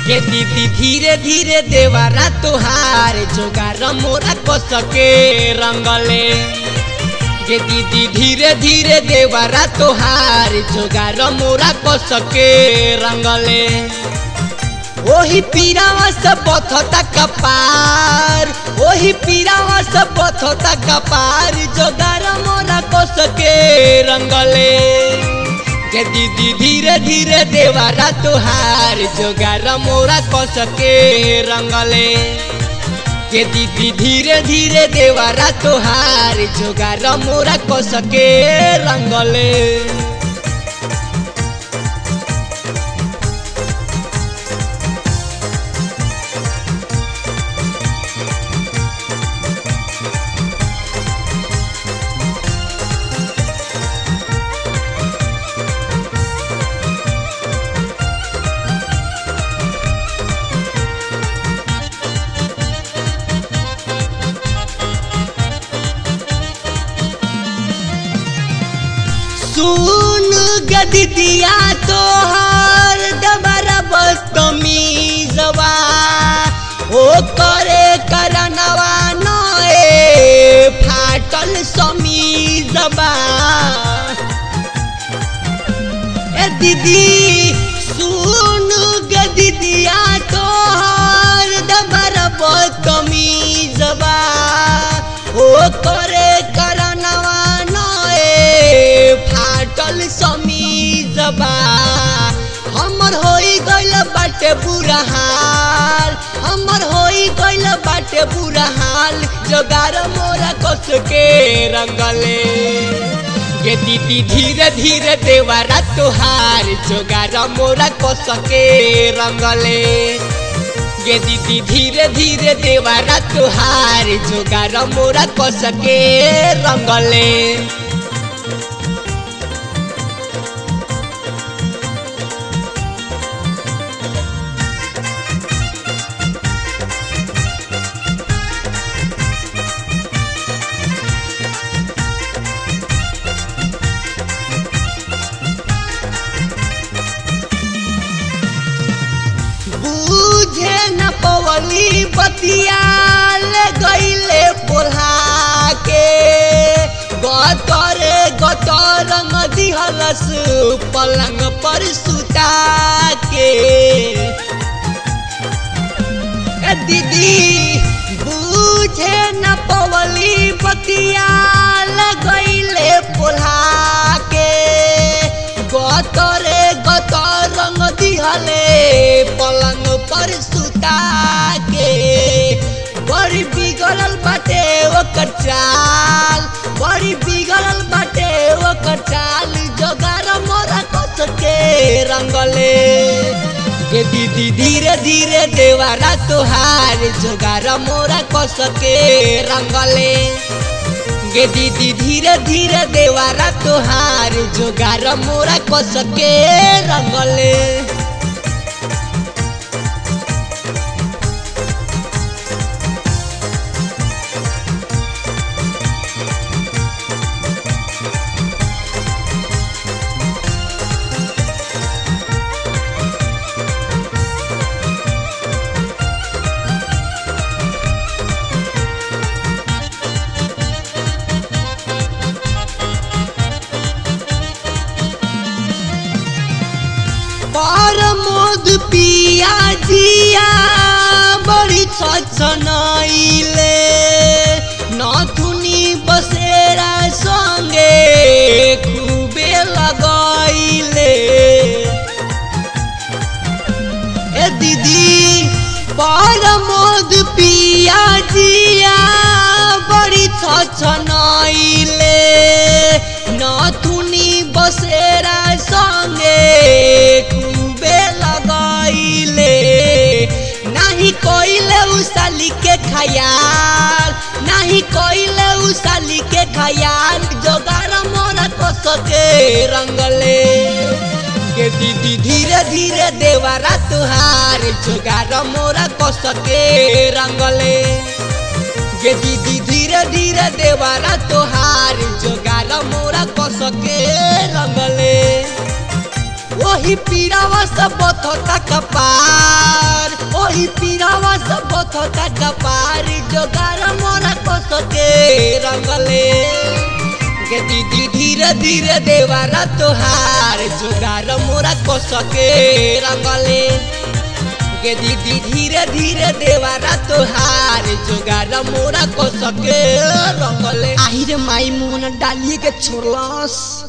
के दीदी धीरे धीरे देवारा तोहार जोगार मोरा कसके रंगले के दीदी धीरे धीरे देवारा तोहार जोगार मोरा कसके रंगले ओही पीरावा से बथता कपार ओही पीरावा से बथता कपार जोगार मोरा कसके रंगले के दीदी धीरे धीरे देवारा तोहार जोगार मोरा कसके रंगले के दीदी धीरे धीरे देवारा तोहार जोगार मोरा कसके रंगले सुन गदिया तोहर दबरा बस्तमीजवा ओ करे करनवा नए फाटल समीजवा ए दीदी सुन गदिया तोहर दबरा बस्तमीजवा ओ करे करनवा नए फाटल समीजबा हमर होई गइल बाटे बुरा हाल हमर होई गइल बाटे बुरा हाल जोगार मोरा कस के रंगले गे दीदी धीरे धीरे देवारा तोहार जोगार मोरा कस के रंगले गे दीदी धीरे धीरे देवारा तोहार जोगार मोरा कस के रंगले बुझे न पवली बतियाल गईले बोला के गतरे गतर दिहलस पलंग पर सुता के ए दीदी बुझे न पवली बतियाल गईले बोला के गतरे गतर रंग दिहले पलंग पर सुता के बड़ी बिगड़ल बाटे ओकर चाल बड़ी बिगड़ल बाटे ओकर चाल जोगार मोरा कस के रंगले के दीदी धीरे धीरे देवारा तोहार जोगार मोरा कस के रंगले गे दीदी धीरे धीरे देवारा तोहार जोगार मोरा कस के रंगले पर मोद पिया जिया बड़ी छछनैले नथुनी बसेरा संगे खूबे लगैले ए दीदी पर मोद पिया जिया बड़ी छछनैले नथुनी बसेरा संगे खूबे लगैले नाही कोइले उसाली के खयाल नाही कोइले उसाली के खयाल जोगार मोरा कस के रंगले के दीदी धीरे धीरे देवारा तुहार जोगार मोरा कस के रंगले गे दीदी धीरे धीरे देवारा तोहार जोगार मोरा कस के रंगले ओही पीरावा सब बथता कपार ओही पीरावा सब बथता कपार जोगार मोरा कस के रंगले के दीदी धीरे धीरे देवारा तोहार जोगार मोरा कस के रंगले के दीदी धीरे धीरे देवारा तोहार जोगार मोरा कस के रंगले आहिरे माई मुंह डालिए के छोड़लस